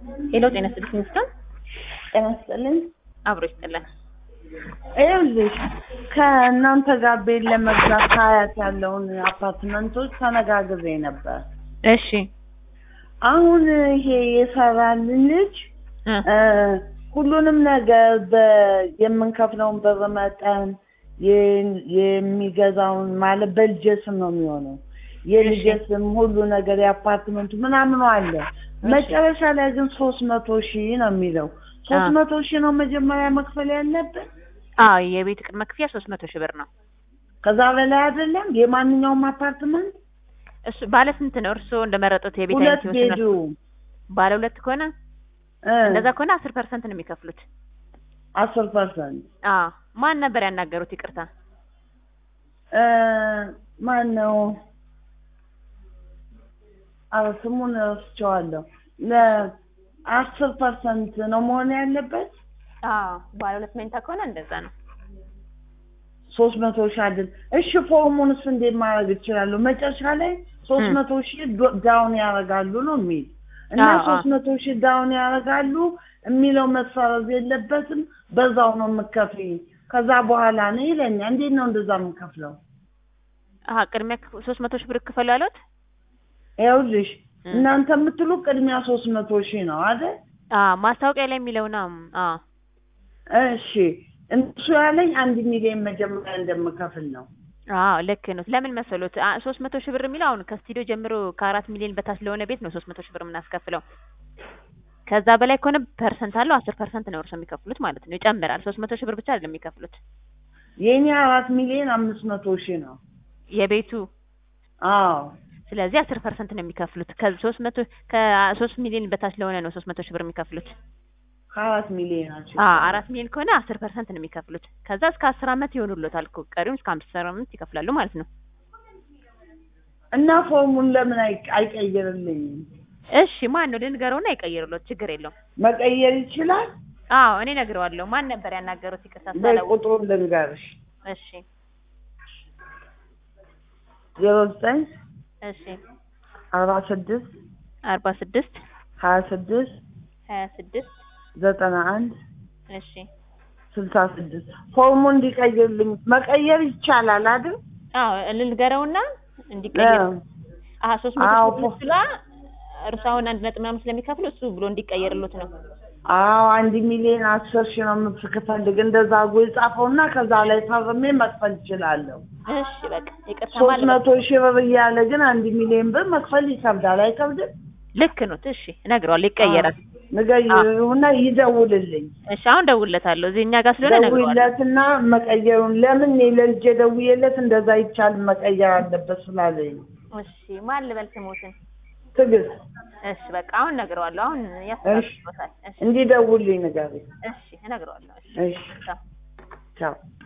ሄሎ ጤና ይስጥልኝ ሚስተር ጤና ይስጥልኝ። አብሮ ይስጥልን። ይኸውልሽ ከእናንተ ጋር ቤት ለመግዛት ሀያት ያለውን አፓርትመንቶች ተነጋግሬ ነበር። እሺ አሁን ይሄ የሰራልን ልጅ እ እ ሁሉንም ነገር በ- የምንከፍለውን ብር መጠን የ- የሚገዛውን ማለት በልጄ ስም ነው የሚሆነው። የልጄ ስም ሁሉ ነገር የአፓርትመንቱ ምናምኑ አለ። መጨረሻ ላይ ግን ሶስት መቶ ሺህ ነው የሚለው። ሶስት አ። መቶ ሺህ ነው መጀመሪያ መክፈል ያለብን። አዎ የቤት ቅድመ ክፍያ ሶስት መቶ ሺህ ብር ነው። ከዛ በላይ አይደለም። የማንኛውም አፓርትመንት እሱ ባለ ስንት ነው? እርስዎ እንደመረጡት የቤት ሁለት አይነት ይወስናል። ቤዱ ባለ ሁለት ከሆነ እ እንደዛ ከሆነ አስር ፐርሰንት ነው የሚከፍሉት። አስር ፐርሰንት አዎ ማን ነበር ያናገሩት? ይቅርታ እ ማን ነው? ኧረ ስሙን ረስቼዋለሁ። ለአስር ፐርሰንት ነው መሆን ያለበት። አዎ ባለ ሁለት መኝታ ከሆነ እንደዛ ነው። ሶስት መቶ ሺህ አይደል? እሺ ፎርሙንስ እንዴት ማድረግ እችላለሁ? መጨረሻ ላይ ሶስት ም። መቶ ሺህ ዶ- ዳውን ያደርጋሉ ነው የሚል እና አዎ፣ አዎ። ሶስት መቶ ሺህ ዳውን ያደርጋሉ የሚለው መሰረዝ የለበትም። በዛው ነው የምከፍይ ከዛ በኋላ ነው ይለኛል። እንዴት ነው እንደዛ የምከፍለው? አሀ ቅድሚያ ሶስት መቶ ሺህ ብር ክፈሉ ያሉት? ይኸውልሽ ም። እናንተ የምትሉ ቅድሚያ ሶስት መቶ ሺህ ነው አይደል? አዎ ማስታወቂያ ላይ የሚለው ነው። አዎ እሺ እሱ ያለኝ አንድ ሚሊዮን መጀመሪያ እንደምከፍል ነው። አዎ ልክ ነው። ለምን መሰሎት ሶስት መቶ ሺህ ብር የሚለው አሁን ከስቱዲዮ ጀምሮ ከአራት ሚሊዮን በታች ለሆነ ቤት ነው ሶስት መቶ ሺህ ብር የምናስከፍለው። ከዛ በላይ ከሆነ ፐርሰንት አለው አስር ፐርሰንት ነው እርሶ የሚከፍሉት ማለት ነው። ይጨምራል። ሶስት መቶ ሺህ ብር ብቻ አይደለም የሚከፍሉት የእኔ አራት ሚሊዮን አምስት መቶ ሺህ ነው። የቤቱ አዎ ስለዚህ አስር ፐርሰንት ነው የሚከፍሉት። ከሶስት መቶ ከሶስት ሚሊዮን በታች ለሆነ ነው ሶስት መቶ ሺህ ብር የሚከፍሉት። ከአራት ሚሊዮን ናቸው። አዎ አራት ሚሊዮን ከሆነ አስር ፐርሰንት ነው የሚከፍሉት። ከዛ እስከ አስር አመት ይሆኑሎታል እኮ ቀሪውን እስከ አምስት አመት ይከፍላሉ ማለት ነው። እና ፎርሙን ለምን አይ- አይቀይርልኝም? እሺ ማን ነው ልንገረውና ይቀይርሎት፣ ችግር የለውም። መቀየር ይችላል? አዎ እኔ ነግረዋለሁ። ማን ነበር ያናገሩት? ይቅርታ በይ ሳላውቅ። ቁጥሩን ልንገርሽ። እሺ ዜሮ ዘጠኝ እሺ አርባ ስድስት አርባ ስድስት ሀያ ስድስት ሀያ ስድስት ዘጠና አንድ እሺ ስልሳ ስድስት ፎርሙ እንዲቀይርልኝ መቀየር ይቻላል አይደል? አዎ ልንገረውና እንዲቀየር አዎ። አሀ ሶስት መቶ አዎ፣ ሺህ ብር ስላ እርሱ አሁን አንድ ነጥብ ምናምን ስለሚከፍሉ እሱ ብሎ እንዲቀየርሎት ነው። አዎ አንድ ሚሊዮን አስር ሺህ ነው የምትፈልግ እንደዛ አድርጎ የጻፈውና ከዛ ላይ ፈርሜ መክፈል እችላለሁ። እሺ በቃ ይቅርታ ሶስት ማለት መቶ ሺህ ብር እያለ ግን አንድ ሚሊዮን ብር መክፈል ይከብዳል። አይከብድም? ልክ ነው። እሺ እነግረዋለሁ፣ ይቀየራል። ንገሪውና ይደውልልኝ። እሺ አሁን ደውልለታለሁ። እዚህ እኛ ጋር ስለሆነ እነግረዋለሁ። ደውይለትና መቀየሩን ለምን እኔ ለልጄ ደውዬለት እንደዛ አይቻልም መቀየር አለበት ስላለኝ እሺ ማን ልበል ስሞትን? ትዕግስት እሺ በቃ አሁን እነግረዋለሁ። አሁን ያስተላልፎታል። እሺ እንዲደውልኝ ንገሪኝ። እሺ እነግረዋለሁ። እሺ እሺ ቻው። ቻው